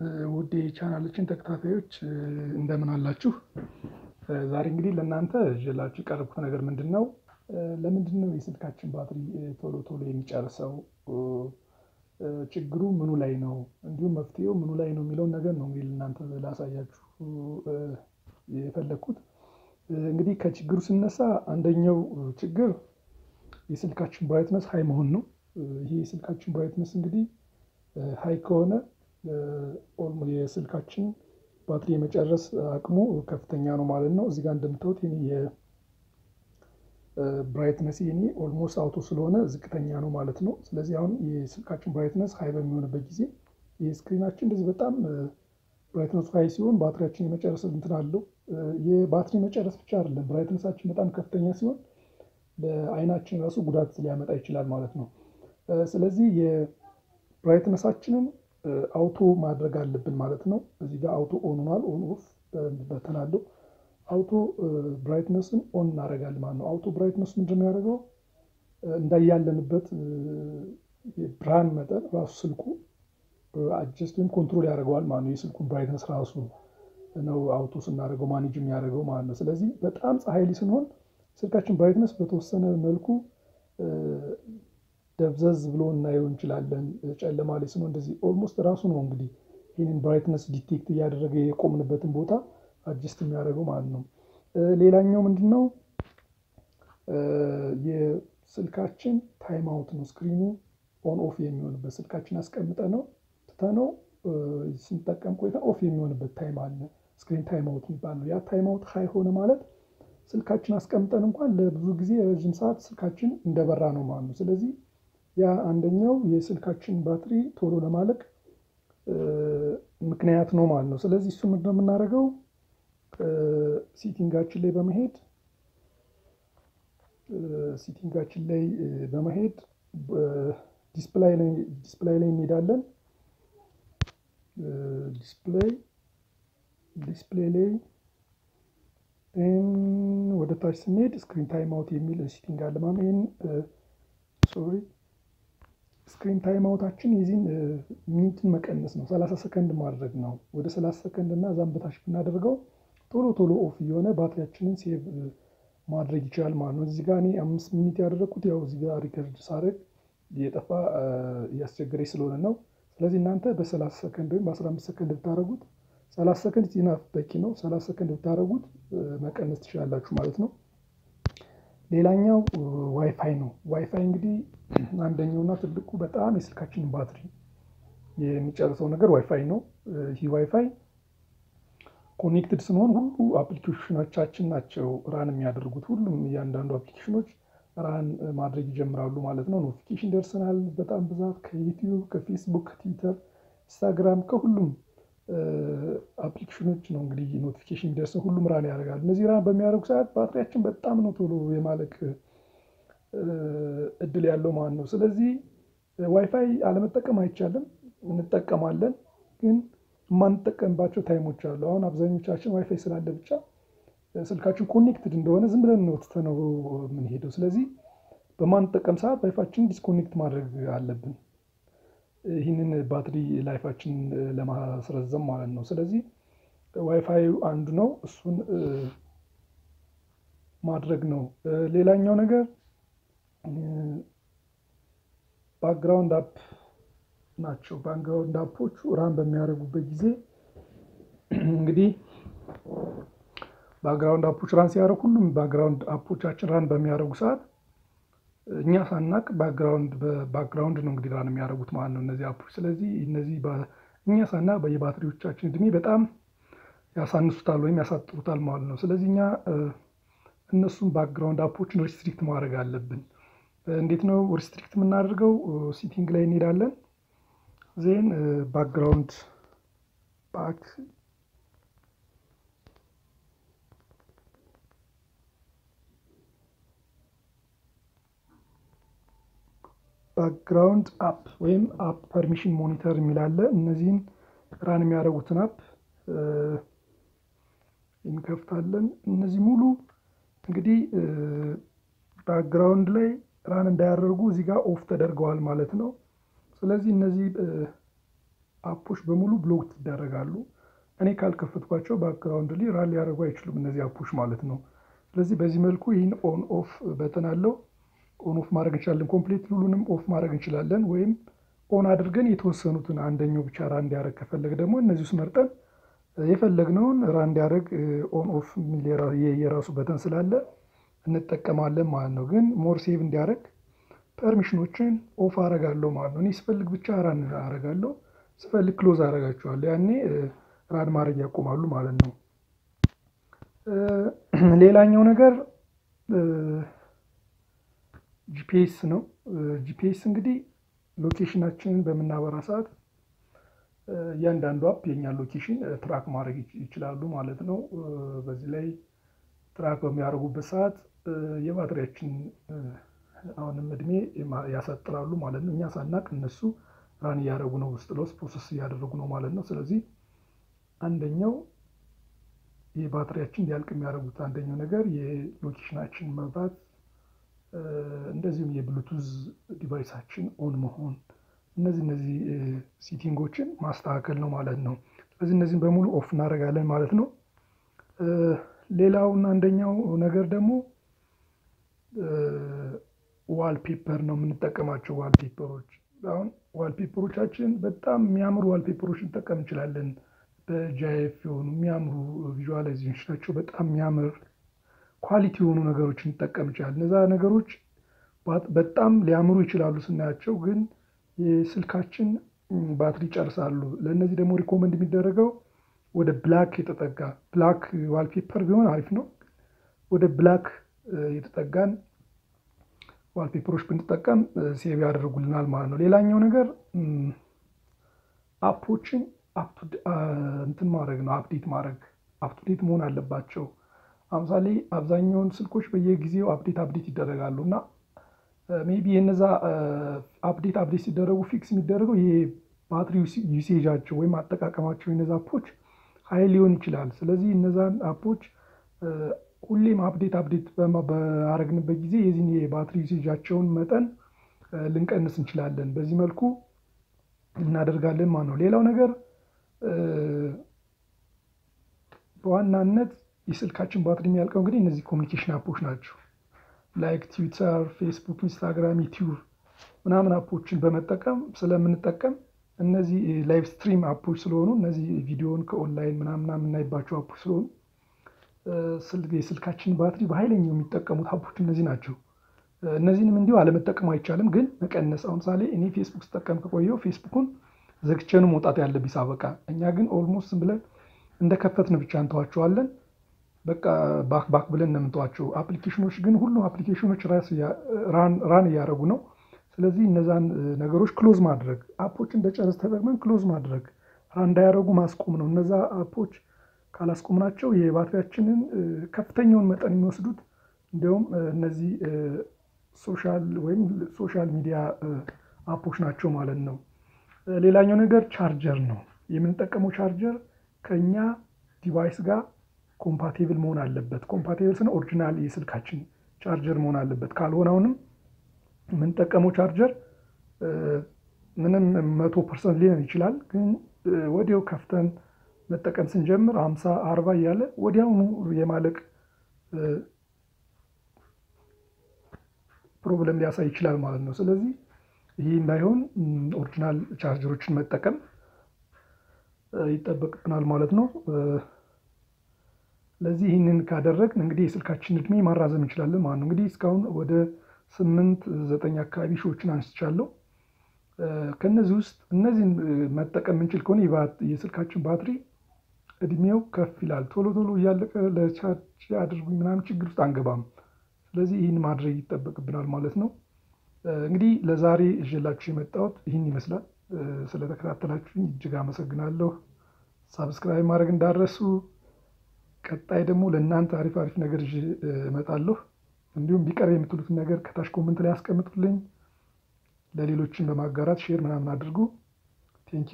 ውድ የቻናላችን ተከታታዮች እንደምን አላችሁ? ዛሬ እንግዲህ ለእናንተ ይዤላችሁ የቀረብኩት ነገር ምንድነው? ለምንድነው የስልካችን ባትሪ ቶሎ ቶሎ የሚጨርሰው? ችግሩ ምኑ ላይ ነው እንዲሁም መፍትሄው ምኑ ላይ ነው የሚለውን ነገር ነው እንግዲህ ለእናንተ ላሳያችሁ የፈለኩት። እንግዲህ ከችግሩ ስነሳ አንደኛው ችግር የስልካችን ብራይትነስ ሃይ መሆን ነው። ይሄ የስልካችን ብራይትነስ እንግዲህ ሃይ ከሆነ የስልካችን ባትሪ የመጨረስ አቅሙ ከፍተኛ ነው ማለት ነው። እዚህ ጋር እንደምታዩት የኔ የብራይትነስ የኔ ኦልሞስት አውቶ ስለሆነ ዝቅተኛ ነው ማለት ነው። ስለዚህ አሁን የስልካችን ብራይትነስ ሃይ በሚሆንበት ጊዜ የስክሪናችን እንደዚህ በጣም ብራይትነሱ ሃይ ሲሆን ባትሪያችን የመጨረስ እንትን አለው። የባትሪ መጨረስ ብቻ አይደለም ብራይትነሳችን በጣም ከፍተኛ ሲሆን ለአይናችን ራሱ ጉዳት ሊያመጣ ይችላል ማለት ነው። ስለዚህ የብራይትነሳችንን አውቶ ማድረግ አለብን ማለት ነው። እዚህ ጋር አውቶ ኦን ሆኗል ኦን ኦፍ በተን አለው። አውቶ ብራይትነስን ኦን እናደርጋለን ማለት ነው። አውቶ ብራይትነስ ምንድን ነው ያደረገው? እንዳያለንበት የብርሃን መጠን ራሱ ስልኩ አጀስት ወይም ኮንትሮል ያደርገዋል ማለት ነው። የስልኩን ብራይትነስ ራሱ ነው አውቶ ስናደርገው ማኔጅ የሚያደርገው ማለት ነው። ስለዚህ በጣም ፀሐይ ላይ ስንሆን ስልካችን ብራይትነስ በተወሰነ መልኩ ደብዘዝ ብሎ እናየው እንችላለን። ጨለማ ላይ ስንሆን እንደዚህ ኦልሞስት ራሱ ነው እንግዲህ ይህንን ብራይትነስ ዲቴክት እያደረገ የቆምንበትን ቦታ አጀስት የሚያደርገው ማለት ነው። ሌላኛው ምንድን ነው? የስልካችን ታይም አውት ነው። ስክሪኑ ኦን ኦፍ የሚሆንበት ስልካችን አስቀምጠ ነው ትተነው ስንጠቀም ቆይተን ኦፍ የሚሆንበት ታይም አለ። ስክሪን ታይም አውት የሚባል ነው። ያ ታይም አውት ሃይ ሆነ ማለት ስልካችን አስቀምጠን እንኳን ለብዙ ጊዜ ረዥም ሰዓት ስልካችን እንደበራ ነው ማለት ነው። ስለዚህ ያ አንደኛው የስልካችን ባትሪ ቶሎ ለማለቅ ምክንያት ነው ማለት ነው። ስለዚህ እሱ ምንድነው የምናደርገው? ሲቲንጋችን ላይ በመሄድ ሲቲንጋችን ላይ በመሄድ ዲስፕላይ ዲስፕላይ ላይ እንሄዳለን። ዲስፕሌይ ዲስፕሌይ ላይ ወደ ታች ስንሄድ ስክሪን ታይም አውት የሚል ሲቲንግ አለ ማለት ነው። ይሄን ሶሪ ስክሪን ታይም አውታችን የዚህን ሚኒትን መቀነስ ነው። ሰላሳ ሰከንድ ማድረግ ነው። ወደ ሰላሳ ሰከንድ እና እዛም በታች ብናደርገው ቶሎ ቶሎ ኦፍ እየሆነ ባትሪያችንን ሴቭ ማድረግ ይችላል ማለት ነው። እዚህ ጋር እኔ አምስት ሚኒት ያደረግኩት ያው እዚህ ጋር ሪከርድ ሳደርግ እየጠፋ እያስቸገረኝ ስለሆነ ነው። ስለዚህ እናንተ በሰላሳ ሰከንድ ወይም በአስራ አምስት ሰከንድ ብታደርጉት ሰላሳ ሰከንድ ኢናፍ በቂ ነው። ሰላሳ ሰከንድ ብታደርጉት መቀነስ ትችላላችሁ ማለት ነው። ሌላኛው ዋይፋይ ነው። ዋይፋይ እንግዲህ አንደኛውና ትልቁ በጣም የስልካችንን ባትሪ የሚጨርሰው ነገር ዋይፋይ ነው። ይህ ዋይፋይ ኮኔክትድ ስንሆን ሁሉ አፕሊኬሽኖቻችን ናቸው ራን የሚያደርጉት። ሁሉም እያንዳንዱ አፕሊኬሽኖች ራን ማድረግ ይጀምራሉ ማለት ነው። ኖቲፊኬሽን ደርሰናል በጣም ብዛት ከዩቲዩብ፣ ከፌስቡክ፣ ከትዊተር፣ ኢንስታግራም ከሁሉም አፕሊኬሽኖች ነው እንግዲህ ኖቲፊኬሽን የሚደርሰው ሁሉም ራን ያደርጋሉ። እነዚህ ራን በሚያደርጉ ሰዓት ባትሪያችን በጣም ነው ቶሎ የማለቅ እድል ያለው ማለት ነው። ስለዚህ ዋይፋይ አለመጠቀም አይቻልም፣ እንጠቀማለን ግን የማንጠቀምባቸው ታይሞች አሉ። አሁን አብዛኞቻችን ዋይፋይ ስላለ ብቻ ስልካችን ኮኔክትድ እንደሆነ ዝም ብለን ነው ትተነው የምንሄደው። ስለዚህ በማንጠቀም ሰዓት ዋይፋችንን ዲስኮኔክት ማድረግ አለብን። ይህንን ባትሪ ላይፋችን ለማስረዘም ማለት ነው። ስለዚህ ዋይፋይ አንዱ ነው፣ እሱን ማድረግ ነው። ሌላኛው ነገር ባክግራውንድ አፕ ናቸው። ባክግራውንድ አፖቹ ራን በሚያደርጉበት ጊዜ እንግዲህ ባክግራውንድ አፖች ራን ሲያደርጉ ሁሉም ባክግራውንድ አፖቻችን ራን በሚያደርጉ ሰዓት እኛ ሳናቅ ባክግራውንድ በባክግራውንድ ነው እንግዲህ ራን የሚያደርጉት ማለት ነው እነዚህ አፖች። ስለዚህ እነዚህ እኛ ሳናቅ የባትሪዎቻችን እድሜ በጣም ያሳንሱታል ወይም ያሳጥሩታል ማለት ነው። ስለዚህ እኛ እነሱን ባክግራውንድ አፖችን ሪስትሪክት ማድረግ አለብን። እንዴት ነው ሪስትሪክት የምናደርገው? ሲቲንግ ላይ እንሄዳለን። ዜን ባክግራውንድ ባክ ባክግራውንድ አፕ ወይም አፕ ፐርሚሽን ሞኒተር የሚል አለ። እነዚህን ራን የሚያደርጉትን አፕ እንከፍታለን። እነዚህ ሙሉ እንግዲህ ባክግራውንድ ላይ ራን እንዳያደርጉ እዚህ ጋር ኦፍ ተደርገዋል ማለት ነው። ስለዚህ እነዚህ አፖች በሙሉ ብሎክ ይደረጋሉ። እኔ ካልከፈትኳቸው ባክግራውንድ ላይ ራን ሊያደርጉ አይችሉም እነዚህ አፖች ማለት ነው። ስለዚህ በዚህ መልኩ ይህን ኦን ኦፍ በተን አለው ኦን ኦፍ ማድረግ እንችላለን። ኮምፕሌት ሁሉንም ኦፍ ማድረግ እንችላለን። ወይም ኦን አድርገን የተወሰኑትን አንደኛው ብቻ ራን እንዲያደርግ ከፈለግ ደግሞ እነዚህ ውስጥ መርጠን የፈለግነውን ራን እንዲያደርግ ኦን ኦፍ የሚል የራሱ በተን ስላለ እንጠቀማለን ማለት ነው። ግን ሞር ሴቭ እንዲያደርግ ፐርሚሽኖችን ኦፍ አረጋለሁ ማለት ነው። እኔ ስፈልግ ብቻ ራን አረጋለሁ፣ ስፈልግ ክሎዝ አረጋቸዋለሁ። ያኔ ራን ማድረግ ያቆማሉ ማለት ነው። ሌላኛው ነገር ጂፒኤስ ነው። ጂፒኤስ እንግዲህ ሎኬሽናችንን በምናበራ ሰዓት እያንዳንዱ አፕ የኛን ሎኬሽን ትራክ ማድረግ ይችላሉ ማለት ነው። በዚህ ላይ ትራክ በሚያደርጉበት ሰዓት የባትሪያችን አሁንም እድሜ ያሳጥራሉ ማለት ነው። እኛ ሳናቅ እነሱ ራን እያደረጉ ነው፣ ውስጥ ለውስጥ ፕሮሰስ እያደረጉ ነው ማለት ነው። ስለዚህ አንደኛው የባትሪያችን እንዲያልቅ የሚያደርጉት አንደኛው ነገር የሎኬሽናችን መብራት፣ እንደዚሁም የብሉቱዝ ዲቫይሳችን ኦን መሆን፣ እነዚህ እነዚህ ሴቲንጎችን ማስተካከል ነው ማለት ነው። ስለዚህ እነዚህን በሙሉ ኦፍ እናደርጋለን ማለት ነው። ሌላውና አንደኛው ነገር ደግሞ ዋል ፔፐር ነው የምንጠቀማቸው ዋል ፔፐሮች። አሁን ዋል ፔፐሮቻችን በጣም የሚያምሩ ዋል ፔፐሮች እንጠቀም እንችላለን። በጃይፍ የሆኑ የሚያምሩ ቪዥዋላይዜሽን ናቸው። በጣም የሚያምር ኳሊቲ የሆኑ ነገሮች እንጠቀም እንችላለን። እነዛ ነገሮች በጣም ሊያምሩ ይችላሉ ስናያቸው፣ ግን የስልካችን ባትሪ ይጨርሳሉ። ለእነዚህ ደግሞ ሪኮመንድ የሚደረገው ወደ ብላክ የተጠጋ ብላክ ዋልፔፐር ቢሆን አሪፍ ነው። ወደ ብላክ የተጠጋን ዋልፔፐሮች ብንጠቀም ሴቭ ያደርጉልናል ማለት ነው። ሌላኛው ነገር አፖችን እንትን ማድረግ ነው፣ አፕዴት ማድረግ አፕዴት መሆን አለባቸው። አምሳሌ አብዛኛውን ስልኮች በየጊዜው አፕዴት አፕዴት ይደረጋሉ እና ሜቢ የነዛ አፕዴት አፕዴት ሲደረጉ ፊክስ የሚደረገው ይሄ ባትሪ ዩሴጃቸው ወይም አጠቃቀማቸው የነዛ አፖች ሀይል ሊሆን ይችላል። ስለዚህ እነዛን አፖች ሁሌም አፕዴት አፕዴት በአረግንበት ጊዜ የዚህን የባትሪ ዩሴጃቸውን መጠን ልንቀንስ እንችላለን። በዚህ መልኩ እናደርጋለን ማለት ነው። ሌላው ነገር በዋናነት የስልካችን ባትሪ የሚያልቀው እንግዲህ እነዚህ ኮሚኒኬሽን አፖች ናቸው። ላይክ ትዊተር፣ ፌስቡክ፣ ኢንስታግራም፣ ዩቲዩብ ምናምን አፖችን በመጠቀም ስለምንጠቀም እነዚህ ላይቭ ስትሪም አፖች ስለሆኑ እነዚህ ቪዲዮን ከኦንላይን ምናምን የምናይባቸው አፖች ስለሆኑ የስልካችን ባትሪ በኃይለኛው የሚጠቀሙት አፖች እነዚህ ናቸው። እነዚህንም እንዲሁ አለመጠቀም አይቻልም፣ ግን መቀነስ። አሁን ምሳሌ እኔ ፌስቡክ ስጠቀም ከቆየው ፌስቡኩን ዘግቼኑ መውጣት ያለብኝ ሳበቃ፣ እኛ ግን ኦልሞስት ዝም ብለን እንደከፈትን ብቻ እንተዋቸዋለን። በቃ ባክ ባክ ብለን ነው የምንተዋቸው። አፕሊኬሽኖች ግን ሁሉም አፕሊኬሽኖች ራን እያደረጉ ነው። ስለዚህ እነዛን ነገሮች ክሎዝ ማድረግ አፖች እንደጨረስ ተጠቅመን ክሎዝ ማድረግ ራን እንዳያደረጉ ማስቆም ነው። እነዛ አፖች ካላስቆምናቸው የባትሪያችንን ከፍተኛውን መጠን የሚወስዱት እንዲሁም እነዚህ ሶሻል ወይም ሶሻል ሚዲያ አፖች ናቸው ማለት ነው። ሌላኛው ነገር ቻርጀር ነው። የምንጠቀመው ቻርጀር ከኛ ዲቫይስ ጋር ኮምፓቴብል መሆን አለበት። ኮምፓቴብል ስነ ኦሪጂናል የስልካችን ቻርጀር መሆን አለበት። ካልሆነ አሁንም የምንጠቀመው ቻርጀር ምንም መቶ ፐርሰንት ሊሆን ይችላል፣ ግን ወዲያው ከፍተን መጠቀም ስንጀምር ሀምሳ አርባ እያለ ወዲያውኑ የማለቅ ፕሮብለም ሊያሳይ ይችላል ማለት ነው። ስለዚህ ይህ እንዳይሆን ኦሪጂናል ቻርጀሮችን መጠቀም ይጠበቅብናል ማለት ነው። ስለዚህ ይህንን ካደረግን እንግዲህ የስልካችን እድሜ ማራዘም እንችላለን ማለት ነው። እንግዲህ እስካሁን ወደ ስምንት ዘጠኝ አካባቢ ሺዎችን አንስቻለሁ። ከነዚህ ውስጥ እነዚህን መጠቀም የምንችል ከሆነ የስልካችን ባትሪ እድሜው ከፍ ይላል። ቶሎ ቶሎ እያለቀ ለቻርጅ አድርጉኝ ምናምን ችግር ውስጥ አንገባም። ስለዚህ ይህን ማድረግ ይጠበቅብናል ማለት ነው። እንግዲህ ለዛሬ ይዤላችሁ የመጣሁት ይህን ይመስላል። ስለተከታተላችሁኝ እጅግ አመሰግናለሁ። ሳብስክራይብ ማድረግ እንዳረሱ። ቀጣይ ደግሞ ለእናንተ አሪፍ አሪፍ ነገር ይዤ እመጣለሁ። እንዲሁም ቢቀርብ የምትሉትን ነገር ከታች ኮመንት ላይ ያስቀምጡልኝ። ለሌሎችን በማጋራት ሼር ምናምን አድርጉ። ቴንኪው